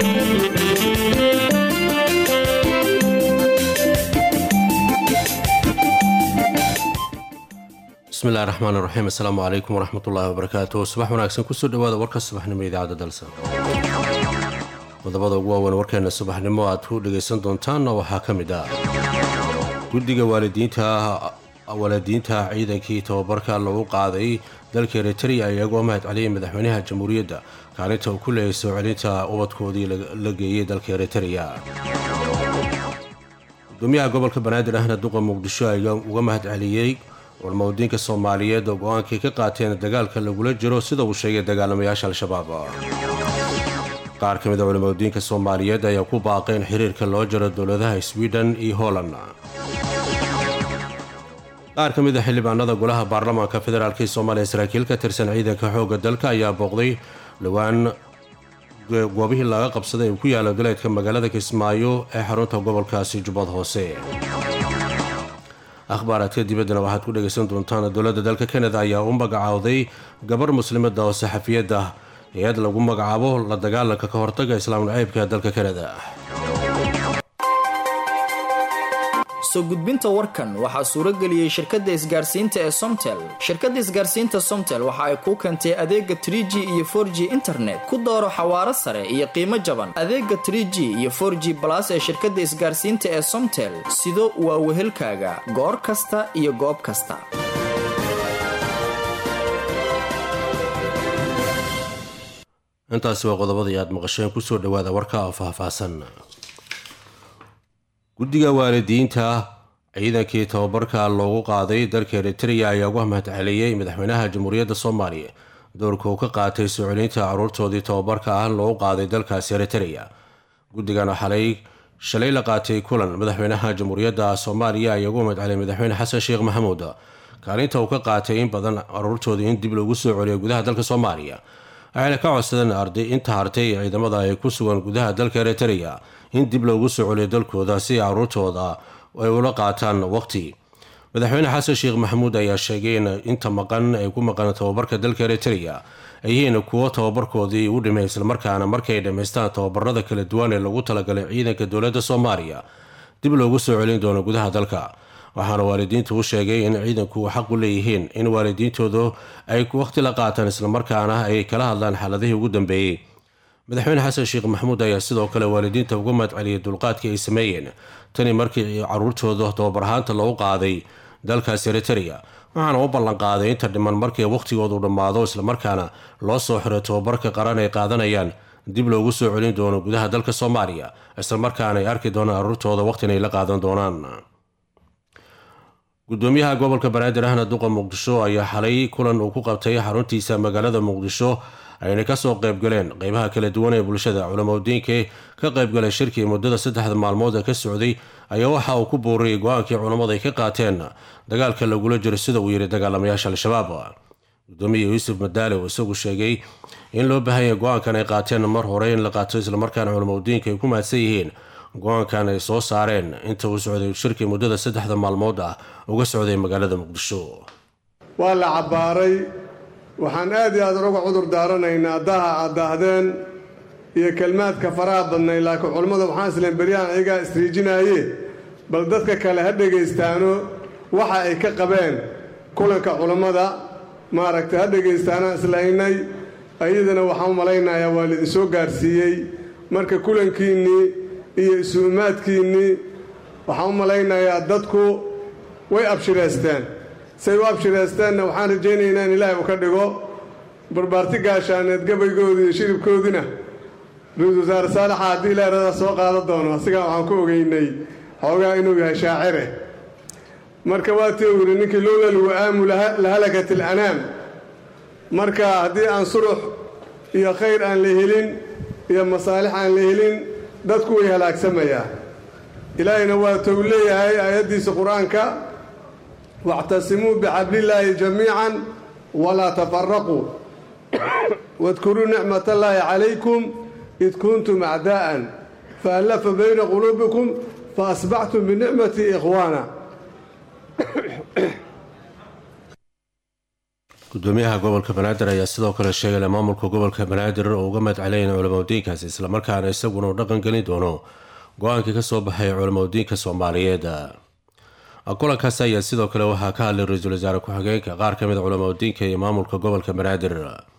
bismillahi raxmaan iraxiim assalaamu calaykum waraxmatullaahi wabarakaatu subax wanaagsan kusoo dhawaada warka subaxnimo idaacadda dalsa qodobada ugu waaweyn warkeena subaxnimo aad ku dhagaysan doontaanna waxaa ka mid ah guddiga waalidiinta waalidiinta ciidankii tababarka lagu qaaday dalka eritrea iyagoo mahad celiyay madaxweynaha jamhuuriyadda kaalinta uu ku leeyay soo celinta ubadkoodii la geeyey dalka eritrea gudoomiyaha gobolka banaadir ahna duqa muqdisho ayaa uga mahad celiyey culmowdiinka soomaaliyeed oo go-aankay ka qaateen dagaalka lagula jiro sida uu sheegay dagaalamayaasha al-shabaab qaar ka mid a culimowdiinka soomaaliyeed ayaa ku baaqay in xiriirka loo jiro dowladaha sweden iyo holland qaar ka mid a xildhibaanada golaha baarlamaanka federaalk ee soomaaliya saraakiil ka tirsan ciidanka xoogga dalka ayaa booqday dhowaan goobihii laga qabsaday uu ku yaalo galeedka magaalada kismaayo ee xarunta gobolkaasi jubbad hoose akhbaaraadka dibaddana waxaad ku dhagaysan doontaan dowladda dalka kanada ayaa u magacaawday gabar muslimada oo saxafiyadda hay-ad lagu magacaabo la dagaalanka ka hortaga islaam naceybka dalka kanada soo gudbinta warkan waxaa suuro geliyey shirkadda isgaarsiinta ee somtel shirkadda isgaarsiinta somtel waxa ay kuu keentay adeega trie g iyo for g internet ku dooro xawaaro sare iyo qiimo jaban adeega trie g iyo for g balas ee shirkadda isgaarsiinta ee somtel sido waa wehelkaaga goor kasta iyo goob kasta intaasi waa qodobadii aad maqasheen kusoo dhawaada warka oo faahfaahsan guddiga waalidiinta ciidankii tababarka loogu qaaday dalka eritrea ayaa uga mahad celiyey madaxweynaha jamhuuriyadda soomaaliya doorka uu ka qaatay soo celinta caruurtoodii tababarka ah loogu qaaday dalkaasi eritrea guddigana xalay shalay la qaatay kulan madaxweynaha jamhuuriyadda soomaaliya ayaa uga mahad celiyay madaxweyne xasan sheekh maxamuud kaalinta uu ka qaatay in badan caruurtoodii in dib loogu soo celiyo gudaha dalka soomaaliya waxayna ka codsadeen arday inta hartay ee ciidamada ay ku sugan gudaha dalka eritrea in dib loogu soo celiyo dalkooda si caruurtooda ay ula qaataan waqti madaxweyne xasan sheekh maxamuud ayaa sheegay in inta maqan ay ku maqan tababarka dalka eritrea ay yihiin kuwo tababarkoodii u dhimay islamarkaana markay dhammaystaan tababarada kala duwan ee lagu talagalay ciidanka dowladda soomaaliya dib loogu soo celin doono gudaha dalka waxaana waalidiintu u sheegay in ciidanku xaq u leeyihiin in waalidiintoodu ay waqti la qaataan islamarkaana ay kala hadlaan xaaladihii ugu dambeeyey madaxweyne xasan sheekh maxamuud ayaa sidoo kale waalidiinta uga mahad celiyay dulqaadkii ay sameeyeen tani markii caruurtooda tababar ahaanta lagu qaaday dalkaas eritrea waxaana u ballanqaaday inta dhiman markii waqhtigoodu dhammaado islamarkaana loo soo xiray tababarka qaran ay qaadanayaan dib loogu soo celin doono gudaha dalka soomaaliya islamarkaana ay arki doonaan caruurtooda waqtina ay la qaadan doonaan gudoomiyaha gobolka banaadir ahna duqa muqdisho ayaa xalay kulan uu ku qabtay xaruntiisa magaalada muqdisho ayna kasoo qaybgaleen qeybaha kala duwan ee bulshada culamadiinka ka qaybgalay shirkii muddada saddexda maalmood ee ka socday ayaa waxa uu ku booriyey go-aankii culammadu ay ka qaateen dagaalka lagula jiro sida uu yidhi dagaalamayaasha al-shabaab gudoomiya yuusuf madaale uu isagu sheegay in loo baahanya go-aankan ay qaateen mar hore in la qaato islamarkaana culamadiinka ay ku mahadsan yihiin go-aankan ay soo saareen inta uu socday shirkii muddada saddexda maalmood ah uga socday magaalada muqdisho waa la cabbaaray waxaan aad iyo aad uga cudur daaranaynaa daha aad daahdeen iyo kelmaadka faraha badnay laakiin culammada waxaan isleen beryahan ayagaa isriijinaaye bal dadka kale ha dhegaystaano waxa ay ka qabeen kulanka culammada maaragtay ha dhegaystaanaan islaynay ayadana waxaan u malaynayaa waa laidinsoo gaarsiiyey marka kulankiinnii iyo isu-umaadkiinnii waxaan u malaynayaa dadku way abshireysteen say u abshireysteenna waxaan rajaynaynaa in ilaahay uu ka dhigo barbaarti gaashaaneed gabaygoodii iyo shiribkoodina ra-iisul wasaare saalaxa haddii ilaaradaa soo qaadan doono asigaa waxaan ku ogeynay xoogaa inuu yahay shaacire marka waatii uu yidhi ninkii lowla lwa'aamu lahalakat alanaam marka haddii aan surux iyo khayr aan la helin iyo masaalix aan la helin dadku way halaagsamayaa ilaahayna waa tou leeyahay aayaddiisa qur-aanka واctasimuu bxablillaahi jamiica walaa tafaraquu wadkuruu nicmat allaahi calaykum id kuntum acdaa'an faallafa bayna quluubikum faasbaxtum binicmati ikhwaana gudoomiyaha gobolka banaadir ayaa sidoo kale sheegay maamulka gobolka banaadir oo uga madceleyn culamadiinkaasi islamarkaana isaguna uu dhaqan gelin doono go-aankii kasoo baxay culamadiinka soomaaliyeed kulankaasi ayaa sidoo kale waxaa ka hadlay ra-iisul wasaare ku-xigeenka qaar ka mid a culamadiinka iyo maamulka gobolka banaadir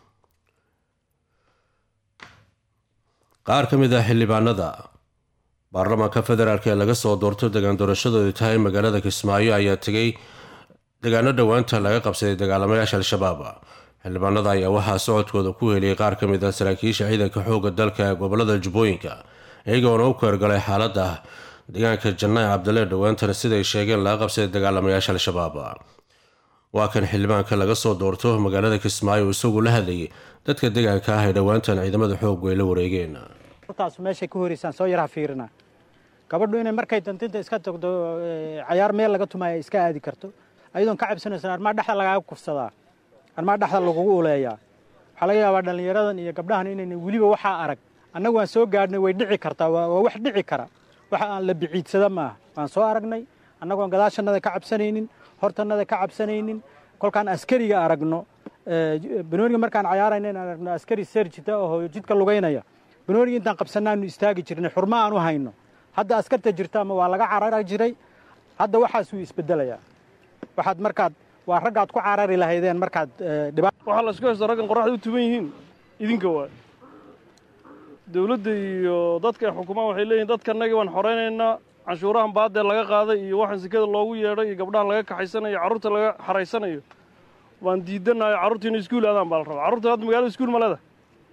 qaar ka mid ah xildhibaanada baarlamaanka federaalk ee laga soo doorto degaan doorashadoodu tahay magaalada kismaayo ayaa tegay degaano dhowaanta laga qabsaday dagaalamayaasha al-shabaab xildhibaanada ayaa waxaa socodkooda ku heliyay qaar ka mid ah saraakiisha ciidanka xooga dalka ee gobolada jubbooyinka iyagoona u keergalay xaalada deegaanka janaac cabdile dhowaantana siday sheegeen laga qabsaday dagaalamayaasha al-shabaab waa kan xildhibaanka laga soo doorto magaalada kismaayo isagu la hadlayay dadka deegaanka ah ee dhowaantan ciidamada xoog ay la wareegeen taas meeshay ku horeysaan soo yaraha fiirina gabadhu inay markay dantinta iska tagdo cayaar meel laga tumaayo iska aadi karto ayadoon ka cabsanaysan armaa dhexda lagaaga kufsadaa armaa dhexda lagugu uleeyaa waxaa laga yaabaa dhallinyaradan iyo gabdhahan inayna weliba waxaa arag annagu waan soo gaadhnay way dhici kartaa waa wax dhici kara waxa aan la biciidsada maaha waan soo aragnay annagoon gadaashannada ka cabsanaynin hortannada ka cabsanaynin kolkaan askariga aragno banooniga markaan cayaarayna in aragno askari serjita oo jidka lugaynaya banooniga intaan qabsannaanu istaagi jirnay xurmo aan u hayno hadda askarta jirta ama waa laga carara jiray hadda waxaasuu isbedelayaa waxaad markaad waa raggaad ku carari lahaydeen markaad waxaa la isku haysta raggan qoraxda u tuban yihiin idinka waay dowladda iyo dadka ay xukumaan waxay leeyihin dadkanagii waan xoraynaynaa canshuurahan baadee laga qaaday iyo waxaan sekada loogu yeedhay iyo gabdhahan laga kaxaysanayo carruurta laga xaraysanayo waan diidanayo carruurta inay iskuul aadaan baa la rabaa carruurta hadda magaalada iskuul ma leedahay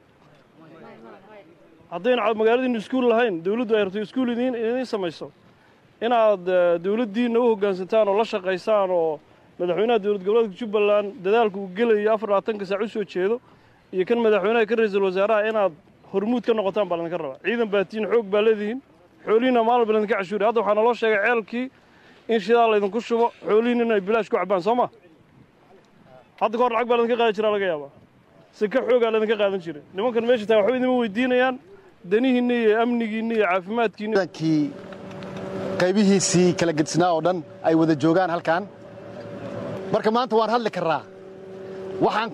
haddayna magaaladiinu iskuul lahayn dowladdu ay rabto iskuul idiin idiin samayso inaad dowladdiinna u hoggaansantaan oo la shaqaysaan oo madaxweynaha dowlad goboleedka jubbaland dadaalka uu gelayo afar labaatanka saac u soo jeedo iyo kan madaxweynaha ka ra-iisul wasaaraha inaad hormuud ka noqotaan baa laydinka rabaa ciidan baatiin xoog baa leedihiin xoolihiinna maalin ba laydinka cashuuriya hadda waxaa naloo sheegay ceelkii in shidaa laydinku shubo xoolihiin inay bilaash ku cabbaan soo ma hadda ka hor lacag baa laydinka qaadi jiraa laga yaabaa sika xoogaa laydinka qaadan jiray nimankan meesha tagan waxba idinma weydiinayaan danihiinna iyo amnigiinna iyo caafimaadkiinna qaybihiisii kala gedisnaa oo dhan ay wada joogaan halkan marka maanta waan hadli karraa waxaan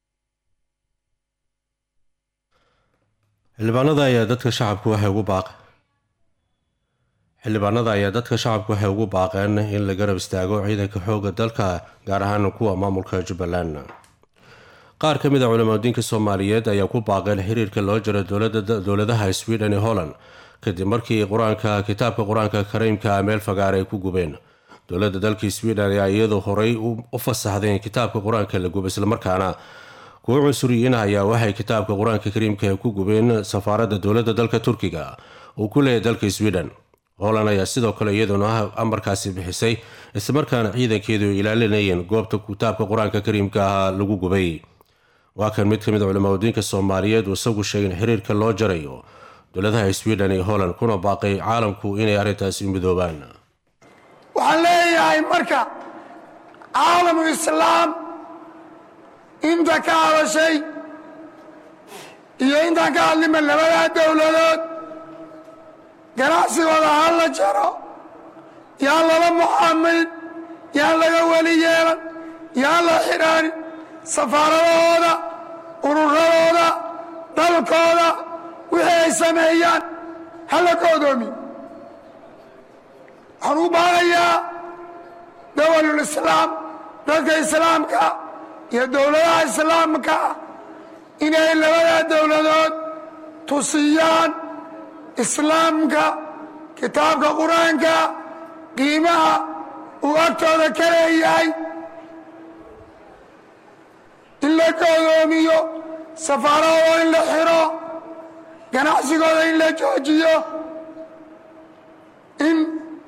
xildhibaanada ayaa dadka shacabku waxay ugu baaq xildhibaanada ayaa dadka shacabku waxay ugu baaqeen in la garab istaago ciidanka xoogga dalka gaar ahaan kuwa maamulka jubbaland qaar ka mid a culamadiinka soomaaliyeed ayaa ku baaqeen xiriirka loo jiro dowladaha sweden iyo holland kadib markii qur-aanka kitaabka qur-aanka kariimka meel fagaar ay ku gubeen dowladda dalkii sweden ayaa iyadu horey u fasaxdeen kitaabka qur-aanka la guba islamarkaana kuwo cunsuriyiin ayaa waxay kitaabka qur-aanka kariimka ku gubeen safaaradda dowladda dalka turkiga uu ku leeyahay dalka sweden holland ayaa sidoo kale iyaduna amarkaasi bixisay islamarkaana ciidankeedu ay ilaalinayeen goobta kitaabka qur-aanka kariimka ah lagu gubay waa kan mid ka mid a culamadiinka soomaaliyeed uu isagu sheegay in xiriirka loo jarayo dowladaha sweden iyo holland kuna baaqay caalamku inay arrintaasi midoobaan waxaan leeyahay marka caalamu islaam inta ka hadashay iyo intaan ka hadlima labadaa dowladood ganacsigooda ha la jaro yaan lala mucaamilin yaan laga weli yeelan yaan la xidhaanin safaaradahooda ururadooda dalkooda wixii ay sameeyaan ha la goodoomi waxaan u baaqayaa dawalulislaam dadka islaamka iyo dowladaha islaamka inay labadaa dowladood tusiyaan islaamka kitaabka qur-aanka qiimaha uu agtooda ka leeyahay in la goodoomiyo safaaradooda in la xiro ganacsigooda in la joojiyo in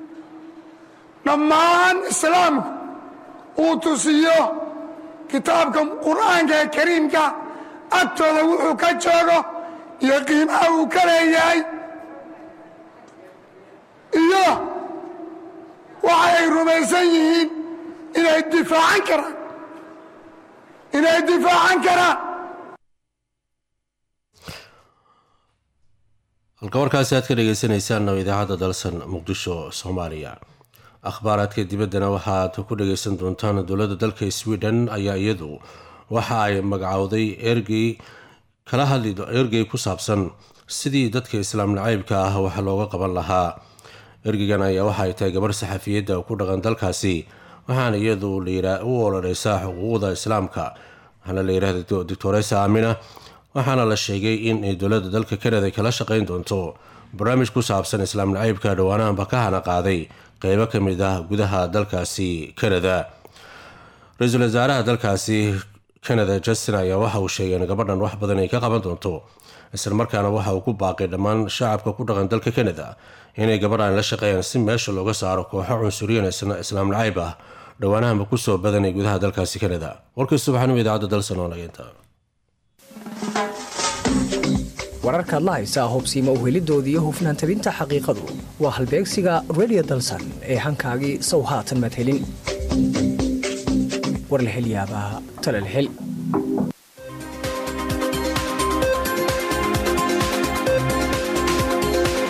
dhammaan islaamku uu tusiyo kitaabka qur'aanka kariimka agtooda wuxuu ka joogo iyo qiimaha uu ka leeyahay iyo waxa ay rumaysan yihiin inay difaacan karaan inay difaacan karaan halka warkaasi aad ka dhegeysaneysaan oo idaacadda dalsan muqdisho soomaaliya akhbaaraadka dibaddana waxaad ku dhageysan doontaan dowladda dalka sweden ayaa iyadu waxa ay magacowday ergey kala hadli ergey ku saabsan sidii dadka islaam nacaybka ah wax looga qaban lahaa ergeygan ayaa waxa ay tahay gabarh saxafiyadda ku dhaqan dalkaasi waxaana iyadu u ololeysaa xuquuqda islaamka waxaana la yidhahda doctoresa amina waxaana la sheegay in ay dowladda dalka kanada kala shaqayn doonto barnaamij ku saabsan islaam nacaybka dhowaanahanba ka hana qaaday qeybo ka mid ah gudaha dalkaasi kanada ra-iisul wasaaraha dalkaasi kanada justin ayaa waxa uu sheegay in gabadhan wax badan ay ka qaban doonto islamarkaana waxa uu ku baaqay dhammaan shacabka ku dhaqan dalka kanada inay gabadhan la shaqeeyaan si meesha looga saaro kooxo cunsuriyan islaam nacayb ah dhowaanahanba kusoo badanay gudaha dalkaasi kanada warkii subaxnimo idaacadda dalsan oo nageynta wararkaad la haysaa hobsiima uhelidooda iyo hufnaan tabinta xaqiiqadu waa halbeegsiga redio dalsan ee hankaagii sow haatan madhelin war la hel yaabaa talal hel